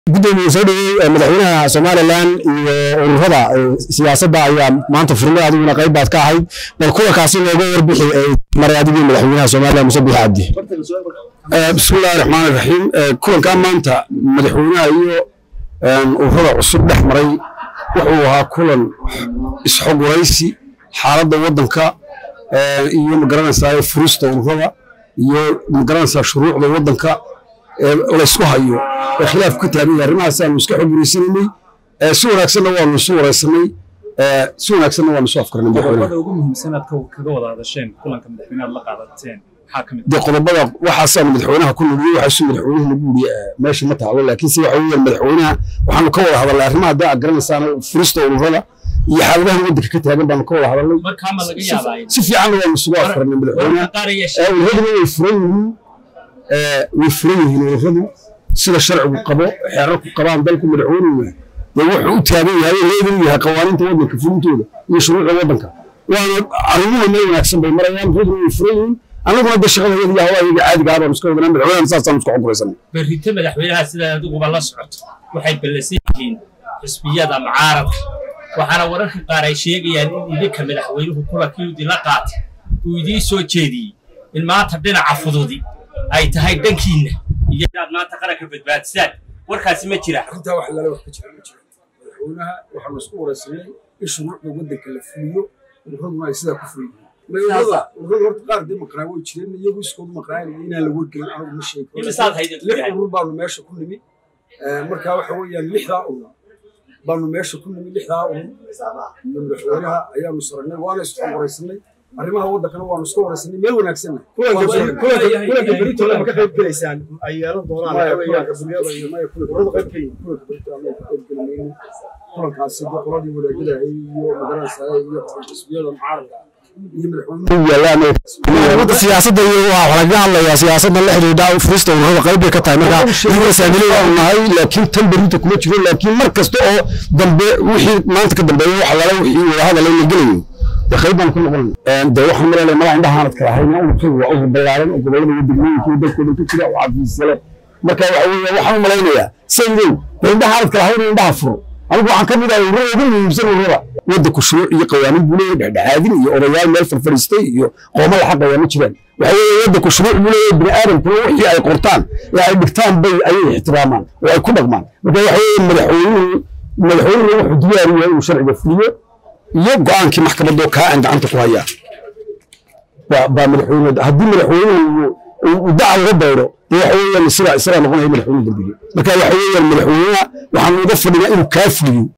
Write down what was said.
gudoomiye soo dhaweey madaxweynaha somalilan iyo ururada siyaasadda ayaa maanta furmay adiguna qayb baad ka ahayd bal kuwa kaasi looga warbixi maray adigii madaxweynaha somalilan muse bixi cabdi bismillahi raxmaan raxiim kulankaa maanta madaxweynaha iyo ururada cusub dhex maray wuxuu ahaa kulan isxoguraysi xaaladda waddanka iyo magaranaysaa furista ururada iyo magaranaysaa shuruucda waddanka laysku hayo ee khilaaf ka taagan yahay arrimahaas aanu iska xoguraysananay si wanaagsanna waanu isu waraysanay si wanaagsanna waanu isu afkarnay qodobada ugu muhiimsan aad kaga wada hadasheen kulanka madaxweynaha la qaadateen maxaa ka mid dee qodobada waxaasaanu madaxweynaha ku nugiyey waxaasu madaxweynuhu nagu yidhi meesha ma taalo laakiinse waxa weeyaan madaxweynaha waxaanu ka wada hadalnay arrimaha haddaa aad garanaysaana furista ururada iyo xaaladaha waddanka ka taagan baanu ka wada hadalnay markaa ma laga yaabaa si fiicanna waanu isugu afkarnay madaxweynaha qaar ayaa ururadu way furan yihiin way furan yihiin ururadu sida sharcigu qabo xeerarku qabaan dalku madaxweynuhu dee wuxuu u taagan yahay leedan yahay qawaaniinta waddanka fulintooda iyo shuruucda waddanka waana arrimuhu meel wanaagsan bay marayaan ururadu way furan yihiin annaguna de shaqadayada iyo hawaayaga caadiga ah baanu iska wadanaa madaxweynaha saasaan isku xoguraysanay berrito madaxweynaha sida adiguba la socoto waxay ballansan yihiin xisbiyada mucaaradka waxaana wararka qaar ay sheegayaan in idinka madaxweynuhu kulankii idinla qaatay uu idiin soo jeediyey in maanta dhinaca fududi ay tahay dhankiinna iyo inaad maanta qaranka badbaadisaan warkaasi ma jira arrintaa wax lala wax ka jira ma jiro madaxweynaha waxaanu isku waraysanay in shuruucda waddanka la fuliyo ururaduna ay sidaa ku fuliyiin ururada ururada horta qaar dee maqnaa way jireen iyagu iskoodu maqnaanaya inaan la wargelin anagu ma sheegi karo imisaad haydin lix urur baanu meesha ku nimi marka waxa weeyaan lixdaa urur baanu meesha ku nimi lixdaa urur iyo madaxweynaha ayaanu saragnay waana isku waraysanay arrimaha waddankana waanu iska waraysanay meel wanaagsanna kulanka beritoole ma ka qayb gelaysaan ay yeelan doonaan maya waxa weeyaan kulanka xisbiyada iyo maya ururada qayb ka yihiin kulanka berito annagu ka qayb gelamayno kulankaasi dee qoladii wadaagadahay iyo magaranaysaa iyo xisbiyada mucaaradka iyo madaxweynuhu siyaasadda iyo waa wax lagaga hadlayaa siyaasadda la xidhiidha furista ururada qayb bay ka tahay marka ururada saamilada waanu nahay laakiin tan berita kuma jiro laakiin mar kasta oo dambe wixii maanta ka dambeeya wax lala wixii wada hadal la gelayo dee qayb baan ku noqonay dee waxaan maleelay malaha indhahaanad kala hayna ururkaygu waa urur ballaaran oo gobollada iyo degmooyinka iyo dalkoo dhan ka jira oo xafiisya leh marka waxa weeye waxaan u malaynayaa saydow dee indhahaanad kala hayna indhaha furo anigu waxaan ka mid ahay ururada ugu muhiimsan ururada waddanku shuruuc iyo qawaaniin buu leeyahay dhexdhexaadin iyo odayaal meel farfariistay iyo qooma la xaqaya ma jiraan waxa weeye waddanku shuruuc buu leeyahay bini aadamkuna wixii ay qortaan ee ay dhigtaan bay ayay ixtiraamaan oo ay ku dhaqmaan marka waxa weeye madaxweynuhu madaxweynuhu wuxuu diyaar u yahay inuu sharciga fuliyo iyo go'aankii maxkamadoo kaa aan gacanta ku hayaa baa baa madaxweyne haddii madaxweynuhu uu daca uga baydo dee waxa weeyaan isagaa isagaa noqonaya madaxweyne dambiye marka waxa weeyaan madaxweynaha waxaanu uga fadhinaa inuu kaa fuliyo